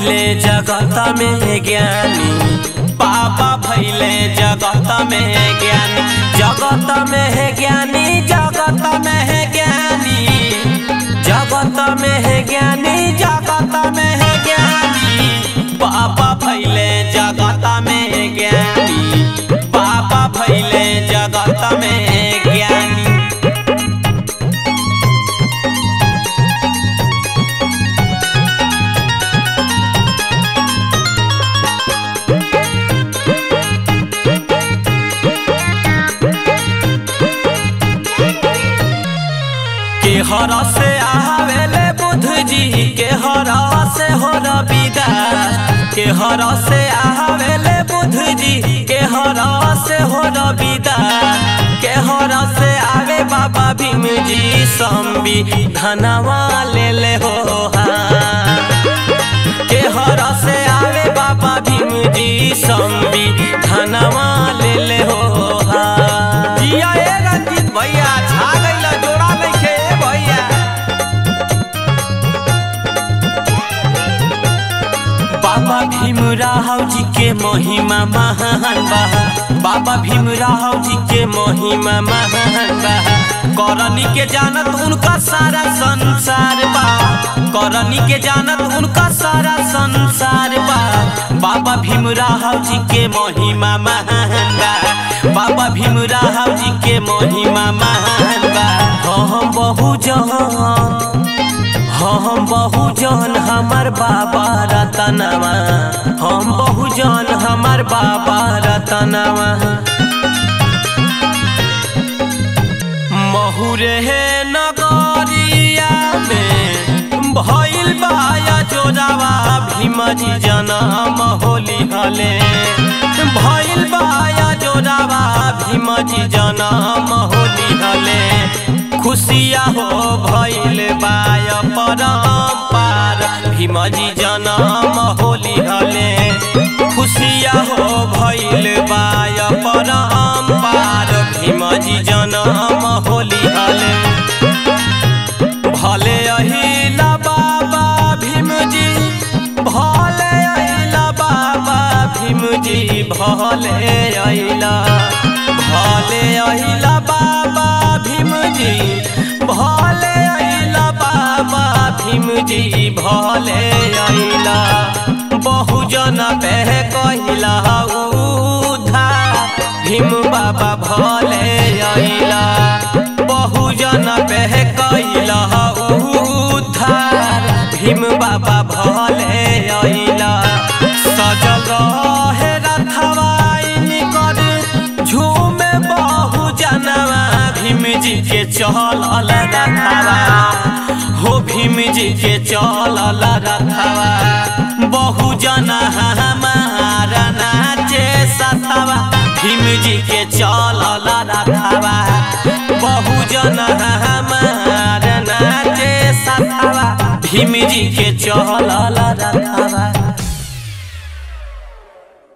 भैले जगत में ज्ञानी बाबा भैले जगत में ज्ञानी जगत में है ज्ञानी जगत में है ज्ञानी जगत में है ज्ञानी जगत में है ज्ञानी बाबा भैले जगत में ज्ञानी बाबा भैले जगत में ज्ञानी के हर से आवेले बुध जी के हर से हो रविदास के हर से आवेले बुध जी के हर से हो रविदास के हर से आवे बाबा भीम जी संबी धनवा ले ले हो हाँ। के हर से आवे बाबा भीम जी संबी धनवा ले ले हो हाँ। जिया ए रंजीत भैया छा गइल जोड़ा नइखे ए भैया बाबा भीमराव जी के महिमा महान बा बाबा भीमराव जी के महिमा महान बा करनी के जानत उनका सारा संसार बा करनी के जानत उनका सारा संसार बा बाबा भीमराव जी के महिमा महान बा बाबा भीमराव जी के महिमा महान बा हम बहु जहां हम बहुजन हमर बाबा रतनवा हम बहुजन हमर बाबा रतनवा महुरे नगरिया में भइल बाया जोरावा भीमजी जनम होली हले भइल बाया जोरावा भीमजी जनम होली हले खुशिया हो भइल बाय परम्पार भीमजी जनम होली हले खुशिया हो भइल बाय परम्पार भीमजी जनम होली हले भले अहिला बाबा भीमजी भले अहिला बाबा भीमजी भले अहिला भले अहिला बाबा भीमजी भले अहिला बाबा भीमजी भले अहिला बहुजन पे कहिला उधार भीम बाबा भले अहिला बहुजन पे कहिला उधार भीम बाबा भले अहिला सजल रहे रथवाइन कर झूमे बहु जनवा भीम जी के चलल रथवा हो भीम जी के चलल रथवा बहु जन हमारा नाचे सथवा भीम जी के चलल रथवा बहु जन हमारा नाचे सथवा भीम जी के चलल रथवा